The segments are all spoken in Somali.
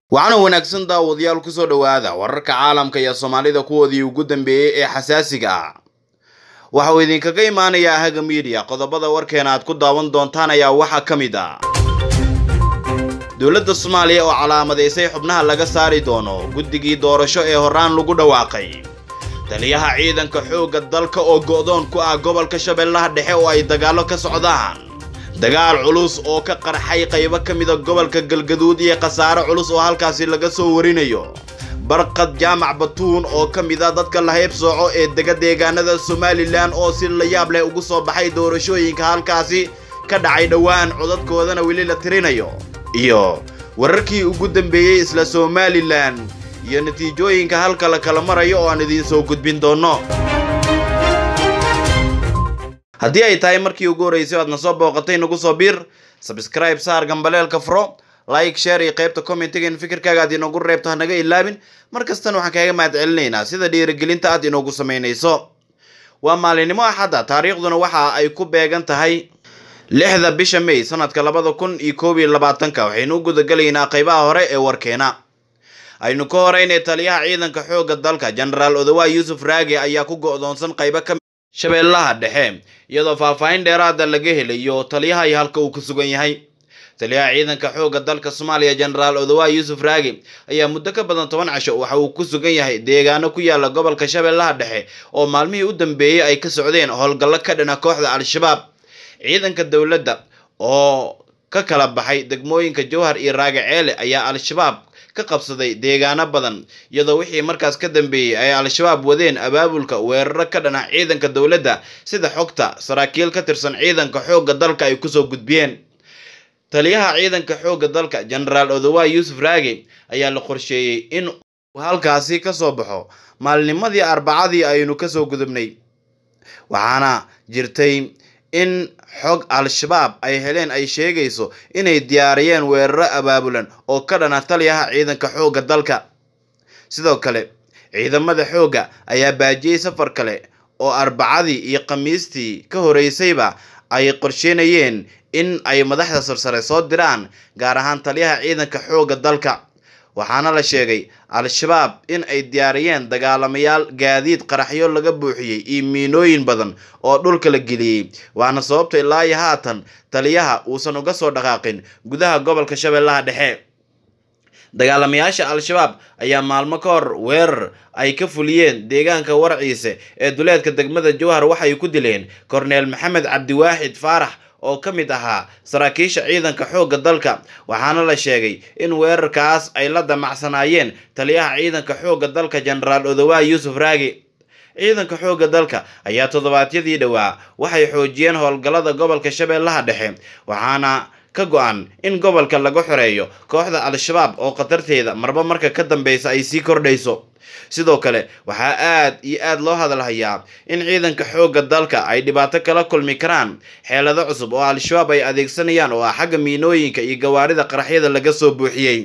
waxaana wanaagsan daawadayaal kusoo dhowaada wararka caalamka iyo soomaalida kuwoodii ugu dambeeyey ee xasaasiga ah waxa uu idinkaga imaanayaa haga miidiya qodobada warkeena aad ku daawan doontaan ayaa waxaa ka mid ah dowladda soomaaliya oo calaamadaysay xubnaha laga saari doono guddigii doorasho ee horaan lagu dhawaaqay taliyaha ciidanka xoogga dalka oo go'doon ku ah gobolka shabeellaha dhexe oo ay dagaallo ka socdaan dagaal culus oo ka qarxay qaybo ka mida gobolka galgaduud iyo khasaare culus oo halkaasi laga soo warinayo barqad jaamac batuun oo ka mid a dadka la hayb sooco ee dega deegaanada somalilan oo si la yaab leh ugu soo baxay doorashooyinka halkaasi ka dhacay dhowaan codadkoodana weli la tirinayo iyo wararkii ugu dambeeyey isla somalilan iyo natiijooyinka halka la kala marayo oo aan idiin soo gudbin doonno haddii ay tahay markii ugu horreysay o aad na soo booqatay nagu soo biir sabscribe saar gambaleelka furo like share iyo qaybta commentiga in fikirkaaga aad inoogu reebto hanaga ilaabin mar kastana waxaan kaaga mahad celinaynaa sida dhiirigelinta aad inoogu samaynayso waa maalinimo axadda taariikhduna waxa ay ku beegan tahay lixda bisha may sanadka labada kun iyo koob iyo labaatanka waxaynu u gudagelaynaa qaybaha hore ee warkeena aynu ka horeynay taliyaha ciidanka xoogga dalka genaraal odowa yuusuf raage ayaa ku go'doonsan qaybo ka shabeellaha dhexe iyadoo faahfaahin dheeraada laga helayo taliyaha iyo halka uu ku sugan yahay taliyaha ciidanka xoogga dalka soomaaliya genaraal odowa yuusuf raage ayaa muddo ka badan toban casho waxa uu ku sugan yahay deegaano ku yaala gobolka shabeellaha dhexe oo maalmihii u dambeeyey ay ka socdeen howlgallo ka dhana kooxda al-shabaab ciidanka dowladda oo ka kala baxay degmooyinka jowhar iyo raage ceele ayaa al-shabaab ka qabsaday deegaano badan iyadoo wixii markaas ka dambeeyey ay al-shabaab wadeen abaabulka weeraro ka dhana ciidanka dowladda sida xogta saraakiil ka tirsan ciidanka xoogga dalka ay kusoo gudbiyeen taliyaha ciidanka xoogga dalka genaraal odowa yuusuf raage ayaa la qorsheeyey in uu halkaasi ka soo baxo maalnimadii arbacadii aynu kasoo gudubnay waxaana jirtay in xog al-shabaab ay heleen ay sheegayso inay diyaariyeen weeraro abaabulan oo ka dhana taliyaha ciidanka xoogga dalka sidoo kale ciidamada xoogga ayaa baajiyey safar kale oo arbacadii iyo khamiistii ka horeysayba ay qorsheynayeen in ay madaxda sarsare soo diraan gaar ahaan taliyaha ciidanka xoogga dalka waxaana la sheegay al-shabaab in ay diyaariyeen dagaalamayaal gaadiid qaraxyo laga buuxiyey iyo miinooyin badan oo dhulka la geliyey waana sababta ilaa iyo haatan taliyaha uusan uga soo dhaqaaqin gudaha gobolka shabeellaha dhexe dagaalamayaasha al-shabaab ayaa maalmo ka hor weerar ay ka fuliyeen deegaanka warciise ee duleedka degmada jowhar waxay ku dileen korneel maxamed cabdiwaaxid faarax oo ka mid ahaa saraakiisha ciidanka xoogga dalka waxaana la sheegay in weerarkaas ay la damacsanaayeen taliyaha ciidanka xoogga dalka genaraal odowa yuusuf raage ciidanka xoogga dalka ayaa toddobaadyadii dhowaa waxay xoojiyeen howlgallada gobolka shabeellaha dhexe waxaana ka go-an in gobolka laga xoreeyo kooxda al-shabaab oo khatarteeda marba marka ka dambeysa ay sii kordhayso sidoo kale waxaa aad iyo aad loo hadalhayaa in ciidanka xoogga dalka ay dhibaato kala kulmi karaan xeelado cusub oo al-shabaab ay adeegsanayaan oo ah xagga miinooyinka iyo gawaarida qaraxyada laga soo buuxiyey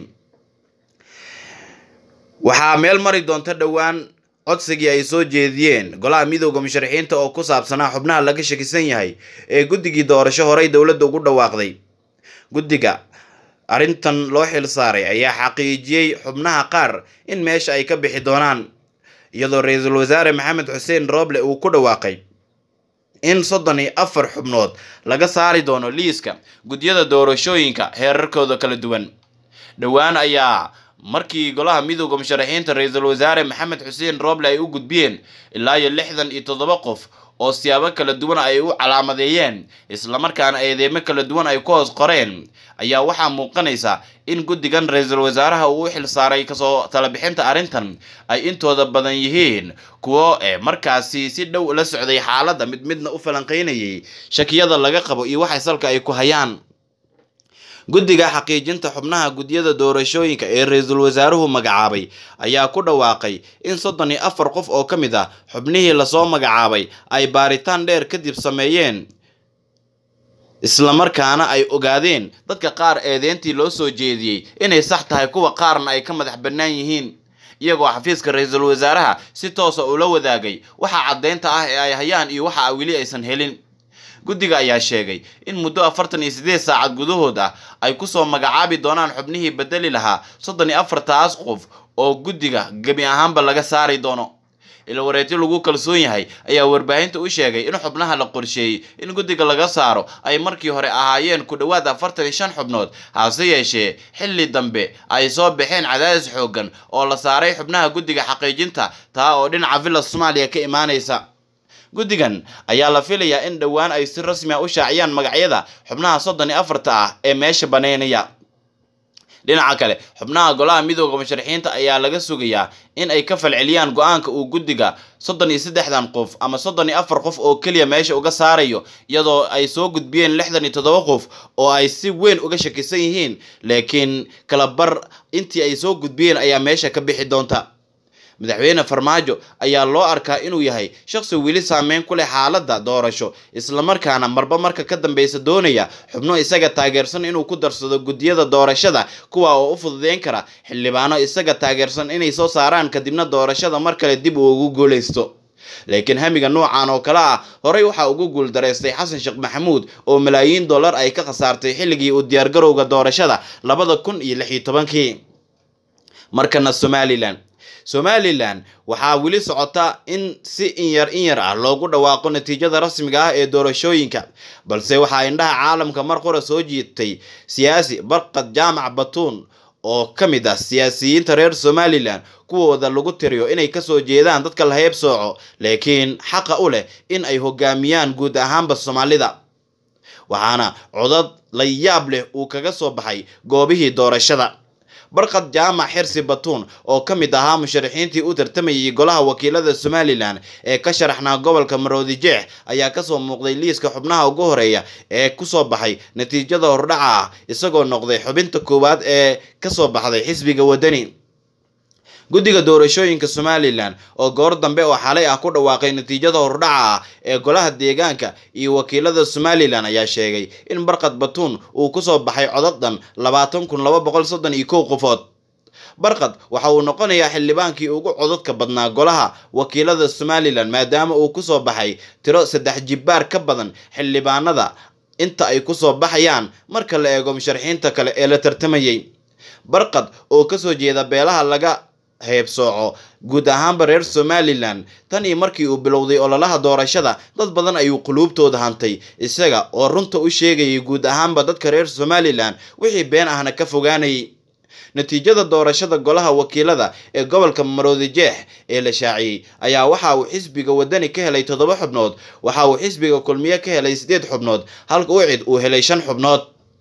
waxaa meel mari doonta dhowaan codsigii ay soo jeediyeen golaha midooda musharaxiinta oo ku saabsanaa xubnaha laga shakisan yahay ee guddigii doorasho horey dowladda ugu dhawaaqday guddiga arrintan loo xil saaray ayaa xaqiijiyey xubnaha qaar in meesha ay ka bixi doonaan iyadoo ra-iisul wasaare maxamed xuseen rooble uu ku dhawaaqay in soddon iyo afar xubnood laga saari doono liiska gudyada doorashooyinka heerarkooda kala duwan dhowaan ayaa markii golaha midooda musharaxiinta ra-iisul wasaare maxamed xuseen rooble ay u gudbiyeen ilaa iyo lixdan iyo toddoba qof oo siyaabo kala duwan ay u calaamadeeyeen islamarkaana eedeemo kala duwan ay ku hoos qoreen ayaa waxaa muuqanaysa in guddigan ra-iisul wasaaraha uu u xil saaray kasoo talabixinta arrintan ay intooda badan yihiin kuwo ee markaasi si dhow la socday xaaladda mid midna u falanqeynayay shakiyada laga qabo iyo waxay salka ay ku hayaan guddiga xaqiijinta xubnaha gudyada doorashooyinka ee ra-iisul wasaaruhu magacaabay ayaa ku dhawaaqay in soddon iyo afar qof oo ka mid ah xubnihii lasoo magacaabay ay baaritaan dheer kadib sameeyeen islamarkaana ay ogaadeen dadka qaar eedeentii loo soo jeediyey inay sax tahay kuwa qaarna ay ka madax bannaan yihiin iyagoo xafiiska ra-iisul wasaaraha si toosa ula wadaagay waxa caddeynta ah ee ay hayaan iyo waxa weli aysan helin guddiga ayaa sheegay in muddo afartan iyo siddeed saacad gudahood ah ay kusoo magacaabi doonaan xubnihii bedeli lahaa soddon iyo afartaas qof oo guddiga gebi ahaanba laga saari doono ilwareetyo lagu kalsoon yahay ayaa warbaahinta u sheegay in xubnaha la qorsheeyey in guddiga laga saaro ay markii hore ahaayeen ku dhowaad afartan iyo shan xubnood hase yeeshee xilli dambe ay soo baxeen cadaadis xooggan oo la saaray xubnaha guddiga xaqiijinta taa oo dhinaca villa soomaaliya ka imaanaysa guddigan ayaa la filayaa in dhowaan ay si rasmi a u shaaciyaan magacyada xubnaha soddon iyo afarta ah ee meesha baneynaya dhinaca kale xubnaha golaha midooda musharaxiinta ayaa laga sugayaa in ay ka falceliyaan go-aanka uu guddiga soddon iyo saddexdan qof ama soddon iyo afar qof oo keliya meesha uga saarayo iyadoo ay soo gudbiyeen lixdan iyo toddoba qof oo ay si weyn uga shakisan yihiin laakiin kala bar intii ay soo gudbiyeen ayaa meesha ka bixi doonta madaxweyne farmaajo ayaa loo arkaa inuu yahay shaqsi weli saameyn ku leh xaaladda doorasho islamarkaana marba marka ka dambeysa doonaya xubno isaga taageersan inuu ku darsado guddiyada doorashada kuwa oo u fududeyn kara xildhibaano isaga taageersan inay soo saaraan kadibna doorashada mar kale dib uu ugu guuleysto laakiin hamiga noocan oo kale ah horey waxaa ugu guuldareystay xasan sheekh maxamuud oo malaayiin dollar ay ka khasaartay xilligii uu diyaargarowga doorashada labada kun iyo lix iyo tobankii markana somalilan somalilan waxaa weli socota in si inyar inyar ah loogu dhawaaqo natiijada rasmiga ah ee doorashooyinka balse waxaa indhaha caalamka mar qora soo jiitay siyaasi barqad jaamac batuun oo ka mid ah siyaasiyiinta reer somalilan kuwooda lagu tiriyo inay kasoo jeedaan dadka la hayb sooco laakiin xaqa u leh in ay hogaamiyaan guud ahaanba soomaalida waxaana codad la yaab leh uu kaga soo baxay goobihii doorashada barqad jaamac xirsi batuun oo ka mid ahaa musharaxiintii u tartamayay golaha wakiilada somalilan ee ka sharaxnaa gobolka maroodi jeex ayaa kasoo muuqday liiska xubnaha ugu horeeya ee kusoo baxay natiijada hordhaca ah isagoo noqday xubinta koowaad ee kasoo baxday xisbiga wadani guddiga doorashooyinka somalilan oo goor dambe oo xalay ah ku dhawaaqay natiijada hordhaca ah ee golaha deegaanka iyo wakiilada somalilan ayaa sheegay in barqad batuun uu kusoo baxay codad dhan labaatan kun laba boqol soddon iyo kow qofood barqad waxa uu noqonayaa xildhibaankii ugu codadka badnaa golaha wakiilada somalilan maadaama uu kusoo baxay tiro saddex jibbaar ka badan xildhibaanada inta ay kusoo baxayaan marka la eego musharaxiinta kale ee la tartamayay barqad oo kasoo jeeda beelaha laga heebsooco guud ahaanba reer somalilan tan iyo markii uu bilowday ololaha doorashada dad badan ayuu quluubtooda hantay isaga oo runta u sheegayay guud ahaanba dadka reer somalilan wixii been ahna ka fogaanayay natiijada doorashada golaha wakiilada ee gobolka maroodi jeex ee la shaaciyey ayaa waxa uu xisbiga wadani ka helay toddoba xubnood waxa uu xisbiga kulmiye ka helay sideed xubnood halka ucid uu helay shan xubnood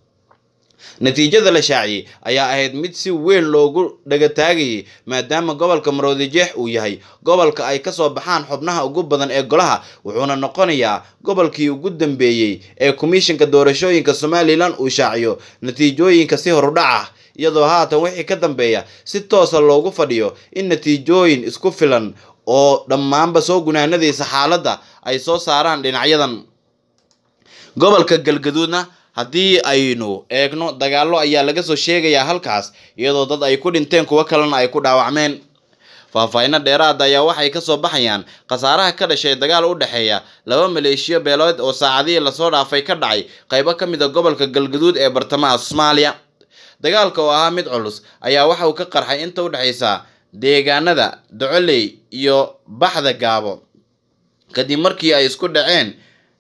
natiijada la shaaciyey ayaa ahayd mid si weyn loogu dhagataagayay maadaama gobolka maroodi jeex uu yahay gobolka ay kasoo baxaan xubnaha ugu badan ee golaha wuxuuna noqonayaa gobolkii ugu dambeeyey ee komishinka doorashooyinka somalilan uu shaaciyo natiijooyinka si horudhac ah iyadoo haatan wixii ka dambeeya si toosa loogu fadhiyo in natiijooyin isku filan oo dhammaanba soo gunaanadiisa xaaladda ay soo saaraan dhinacyadan gobolka galgaduudna haddii aynu eegno dagaallo ayaa laga soo sheegayaa halkaas iyadoo dad ay ku dhinteen kuwo kalena ay ku dhaawacmeen faahfaahinno dheeraada ayaa waxay kasoo baxayaan khasaaraha ka dhashay dagaal u dhexeeya laba maleeshiyo beelood oo saacadihii lasoo dhaafay ka dhacay qaybo ka mid a gobolka galgaduud ee bartamaha soomaaliya dagaalka oo ahaa mid culus ayaa waxa uu ka qarxay inta u dhexaysa deegaanada docoley iyo baxda gaabo kadib markii ay isku dhaceen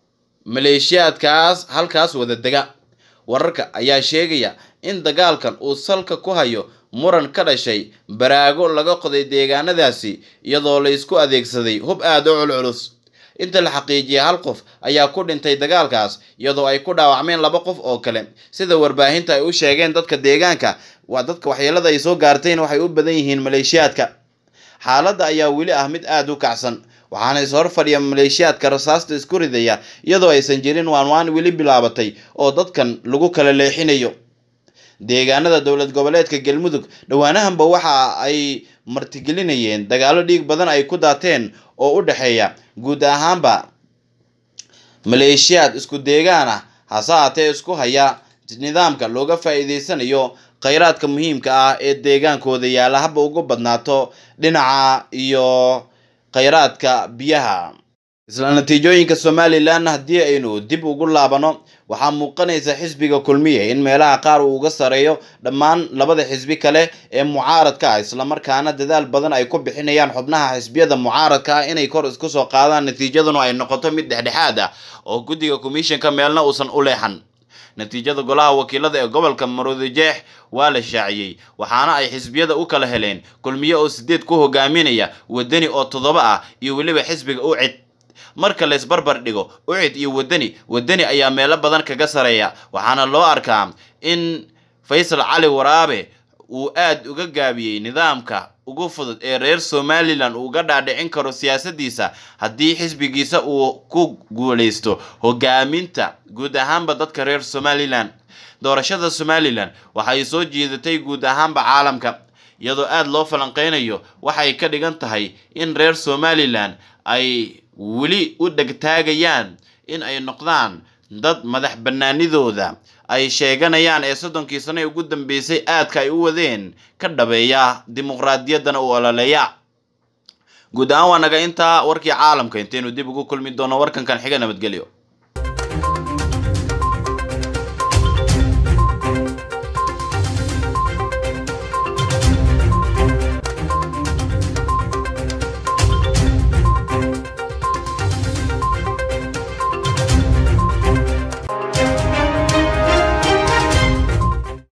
maleeshiyaadkaas halkaas wada dega wararka ayaa sheegaya in dagaalkan uu salka ku hayo muran ka dhashay baraago laga qoday deegaanadaasi iyadoo la isku adeegsaday hub aada u culculus inta la xaqiijiyay hal qof ayaa ku dhintay dagaalkaas iyadoo ay ku dhaawacmeen laba qof oo kale sida warbaahinta ay u sheegeen dadka deegaanka waa dadka waxyeelada ay soo gaartayna waxay u badan yihiin maleeshiyaadka xaaladda ayaa weli ah mid aada u kacsan waxaana is hor fadhiya maleeshiyaadka rasaasta isku ridaya iyadoo aysan jirin waanwaan weli bilaabatay oo dadkan lagu kala leexinayo deegaanada dowlad goboleedka galmudug dhowaanahanba waxa ay martigelinayeen dagaallo dhiig badan ay ku daateen oo u dhexeeya guud ahaanba maleeshiyaad isku deegaan ah hase haatee isku haya nidaamka looga faa-iideysanayo kheyraadka muhiimka ah ee deegaankooda yaalla haba ugu badnaato dhinaca iyo kheyraadka biyaha isla natiijooyinka somalilan haddii aynu dib ugu laabano waxaa muuqanaysa xisbiga kulmiye in meelaha qaar uu uga sareeyo dhammaan labada xisbi kale ee mucaaradka ah islamarkaana dadaal badan ay ku bixinayaan xubnaha xisbiyada mucaaradka ah inay kor isku soo qaadaan natiijaduna ay noqoto mid dhexdhexaad ah oo guddiga komishanka meelna uusan u leexan natiijada golaha wakiilada ee gobolka maroodijeex waa la shaaciyey waxaana ay xisbiyada u kala heleen kulmiye oo sideed ku hogaaminaya wadani oo toddoba ah iyo weliba xisbiga ucid marka la isbarbar dhigo ucid iyo wadani wadani ayaa meelo badan kaga sareeya waxaana loo arkaa in faysal cali waraabe uu aad uga gaabiyey nidaamka ugu fudud ee reer somalilan uu uga dhaadhicin karo siyaasadiisa haddii xisbigiisa uu ku guuleysto hogaaminta guud ahaanba dadka reer somalilan doorashada somalilan waxay soo jiidatay guud ahaanba caalamka iyadoo aada loo falanqeynayo waxay ka dhigan tahay in reer somalilan ay weli u dhegtaagayaan in ay noqdaan dad madax banaanidooda ay sheeganayaan ee soddonkii sano ee ugu dambeysay aadka ay u wadeen ka dhabeeya dimuqraadiyaddana u ololeeya guud ahaan waa naga intaa warkii caalamka intaynu dib ugu kulmi doono warkankan xiga nabadgelyo